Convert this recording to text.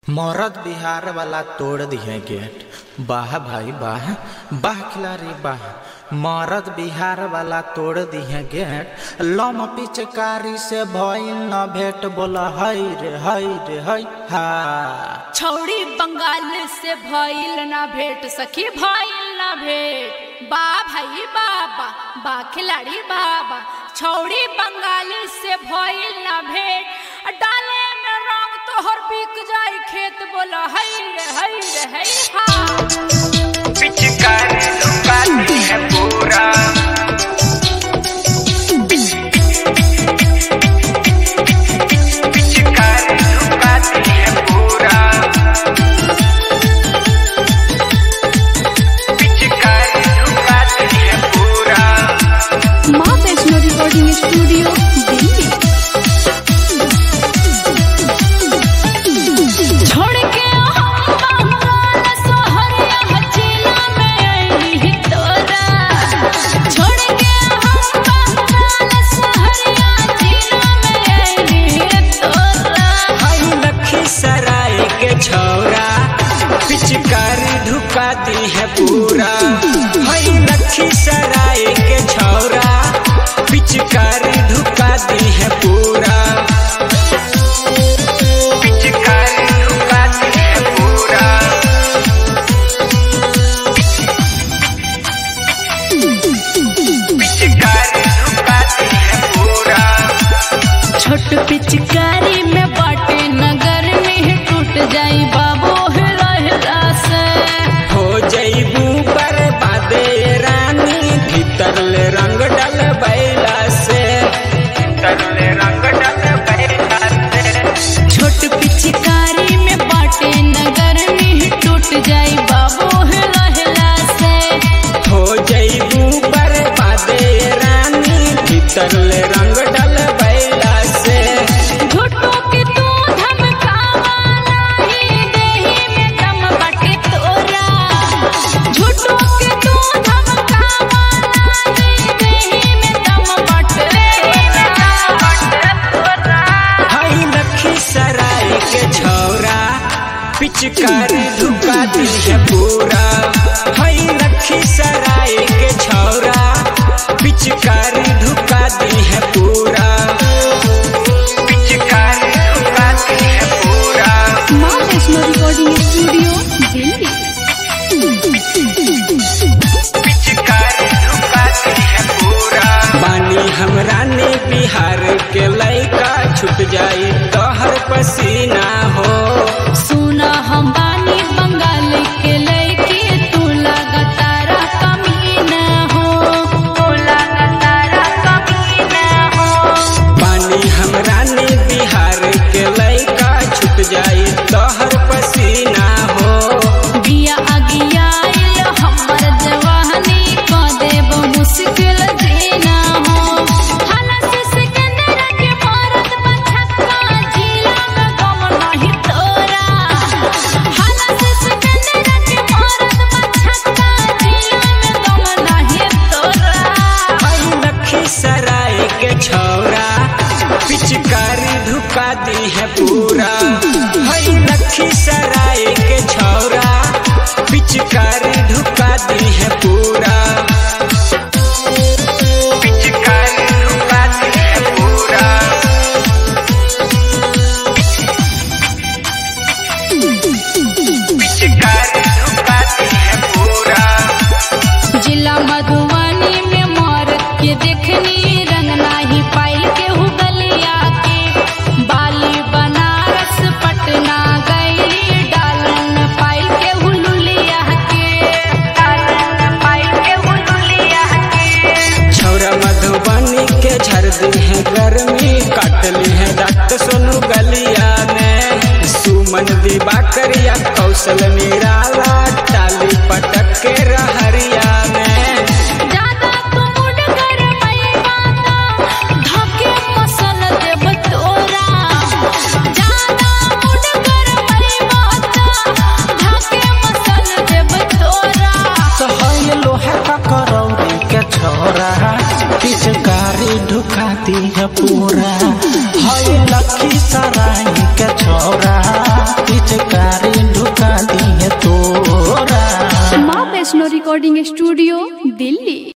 मरद बिहार वाला तोड़ दिए गेट वाह भाई वाह वाह खिलाड़ी वाह मरद बिहार वाला तोड़ दिए गेट लम पिचकारी से भइल न भेट बोला हई रे हई रे हई हा छौड़ी बंगाल से भइल ना भेट सखी भइल ना भेट बा भाई बाबा बा खिलाड़ी बाबा छौड़ी बंगाल से भइल ना भेट डाले में रंग तोहर बिक जाई खेत बोला हई रे हई रे हई हा पिचकारी लुकाती है पूरा पिचकारी लुकाती है पूरा पिचकारी लुकाती है पूरा माँ वैष्णो रिकॉर्डिंग स्टूडियो दिल्ली छोड़ के हम बंगाल सोहरिया हचीला में अइली तोरा छोड़ के हम बंगाल सोहरिया हचीला में अइली तोरा हई लखीसराय के छौरा पिचकारी ढुकाती है पूरा हई लखीसराय के छौरा पिचकारी ढुकाती है पूरा पिचकारी ढुकाती है पूरा पिचकारी ढुकाती है पूरा छोट पिचकारी में बाटे नगर में टूट जाई बाबू हेरा हेरा से हो जईबू बर्बादे रानी भीतर ले रंग डल बैला से भीतर ले रंग डल बैला से छोट पिचकारी में बाटे नगर में टूट जाई बाबू हेरा हेरा से हो जईबू बर्बादे रानी भीतर ले रंग डल बैला से झूठो के तू धमकावा नाही देही में दम बाटे तोरा झूठो के तू धमकावा नाही देही में दम बाटे तोरा हई लखीसराय के छौरा पिचकारी ढुकाती है पूरा हई लखीसराय के छौरा पिचकारी ढुकाती है पूरा पिचकारी ढुकाती है पूरा माँ वैष्णो रिकॉर्डिंग स्टूडियो दिल्ली पिचकारी ढुकाती है पूरा बानी हमरा ने बिहार के लइका छुट जाई तोहर पसीना हो सुना हम बानी बंगाल के लड़की तू लगातार कमीना हो तू लगातार कमीना हो पानी हमरा ने बिहार के लइका छुट जाई तोहर पसीना हो बिया अगियाइल हमर जवानी क देब मुश्किल जीना हो हलस सिकंदर के मारत बछक्का जिला में गम नहीं तोरा हलस सिकंदर के मारत बछक्का जिला में गम नहीं तोरा हई लखीसराय के छौरा पिचकारी ढुका दी है पूरा हई लखीसराय के छौरा पिचकारी ढुका दी है पूरा पिचकारी ढुका दी है पूरा पिचकारी ढुका दी है पूरा जिला मधुबनी में मोर के देखनी रंग नाही पाइल के हुगलिया के बाली बनारस पटना गई डालन पाइल के हुलुलिया के डालन पाइल के हुलुलिया के छौरा मधुबनी के झर दी है गर्मी काटली है रक्त सोनू गलिया ने सुमन दिवाकरिया कौशल निराला टाली पटक के रहरिया में ज्यादा तू मुड कर पैबाता धके मसल देब तोरा ज्यादा मुड कर पैबाता धके मसल देब तोरा सहल लोहा का करौरी के छोरा पिचकारी ढुकाती है पूरा हई लखीसराय के छोरा पिचकारी वैष्णो रिकॉर्डिंग स्टूडियो दिल्ली